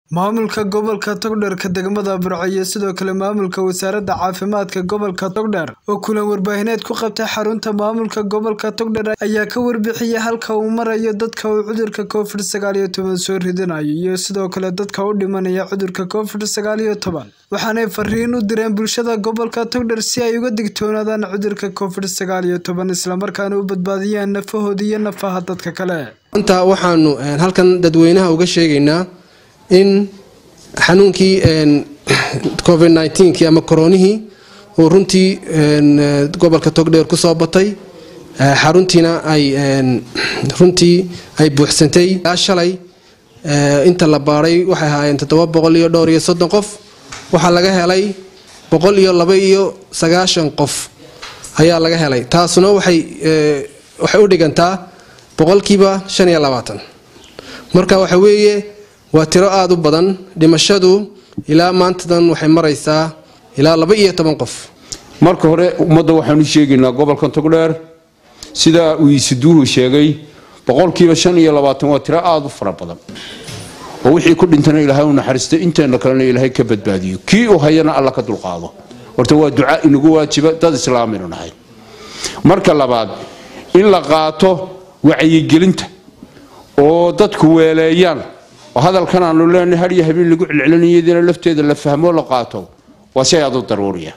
Maamulka Gobolka Togdheer degmada Burco iyo sidoo kale maamulka wasaaradda caafimaadka gobolka Togdheer oo kulan warbaahineed ku qabtay xarunta maamulka gobolka Togdheer ayaa ka warbixiyay halka uu marayo dadka uu cudurka Covid sagaal iyo toban soo ridanayo iyo sidoo kale dadka u dhimanaya cudurka Covid sagaal iyo toban waxaanay fariin u direen bulshada gobolka Togdheer si ay uga digtoonaadaan cudurka Covid sagaal iyo toban isla markaana u badbaadiyaan nafahooda iyo nafaha dadka kale maanta waxaanu halkan dadweynaha uga sheegaynaa in xanuunkii covid nneteen-kii ama koronihii uu runtii gobolka togdheer ku soo batay xaruntiina ay runtii ay buuxsantay ilaa shalay inta la baadhay waxay ahaayeen toddoba boqol iyo dhowr iyo soddon qof waxaa laga helay boqol iyo laba iyo sagaashan qof ayaa laga helay taasuna waxay waxay u dhigantaa boqolkiiba shan iyo labaatan marka waxa weeye waa tiro aada u badan dhimashadu ilaa maantadan waxay maraysaa ilaa laba iyo toban qof marka hore ummadda waxaanu sheegaynaa gobolkan togdheer sidaa uu iisiduuhu sheegay boqolkiiba shan iyo labaatan waa tiro aada u fara badan oo wixii ku dhintana ilaahay u naxariistay inteena kalena ilaahay ka badbaadiyo kii uu hayana alla ka dulqaado horta waa duca inagu waajiba dad islaaminu nahay marka labaad in la qaato wacyigelinta oo dadku weeleeyaan oo hadalkan aanu leenahay har iyo habeen lagu celcelinayadina lafteeda la fahmo la qaato waa si aad u daruuriya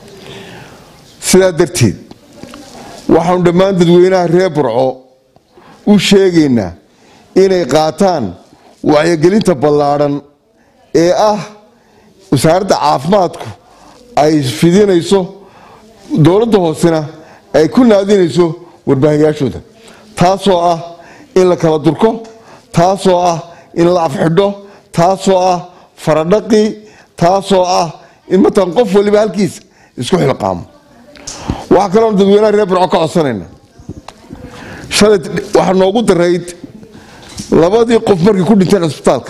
sidaa darteed waxaanu dhammaan dadweynaha reer burco u sheegaynaa inay qaataan wacyigelinta ballaadhan ee ah wasaaradda caafimaadku ay fidinayso dowladda hoosena ay ku naadinayso warbaahiyaashooda taasoo ah in la kala durko taasoo ah in la afxidho taasoo ah faradhaqi taasoo ah in matan qof waliba halkiisa isku xilqaamo waxaa kaloon dadweynaha reer burco ka codsanayna shalay waxaa noogu darayd labadii qof markay ku dhinteen cisbitaalka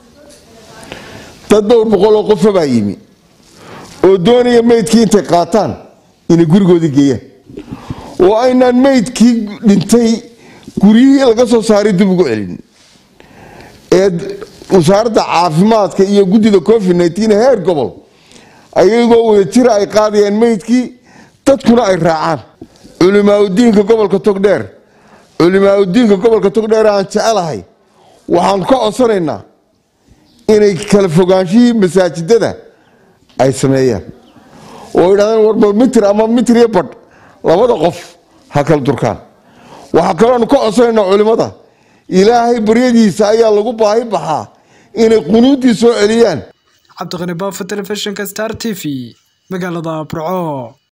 dad dhowr boqoloo qofa baa yimi oo doonaya meydkii intay qaataan inay gurigoodii geeyaan oo aynaan meydkii dhintay guryihii laga soo saaray dib ugu celin ee wasaaradda caafimaadka iyo guddida covid nneteen heer gobol ayagoo wada jira ay qaadayaan meydkii dadkuna ay raacaan culimaauddiinka gobolka togdheer culimaauddiinka gobolka togdheer aan jecelahay waxaan ka codsanaynaa inay kala fogaanshihii masaajidada ay sameeyaan oo idhahdeen warba mitir ama mitir iyo badh labada qof ha kala durkaan waxaa kaloonu ka codsanaynaa culimmada ilaahay baryadiisa ayaa lagu baahi baxaa inay qunuuddii soo celiyaan cabdiqani baafo telefishinka star t v magaalada burco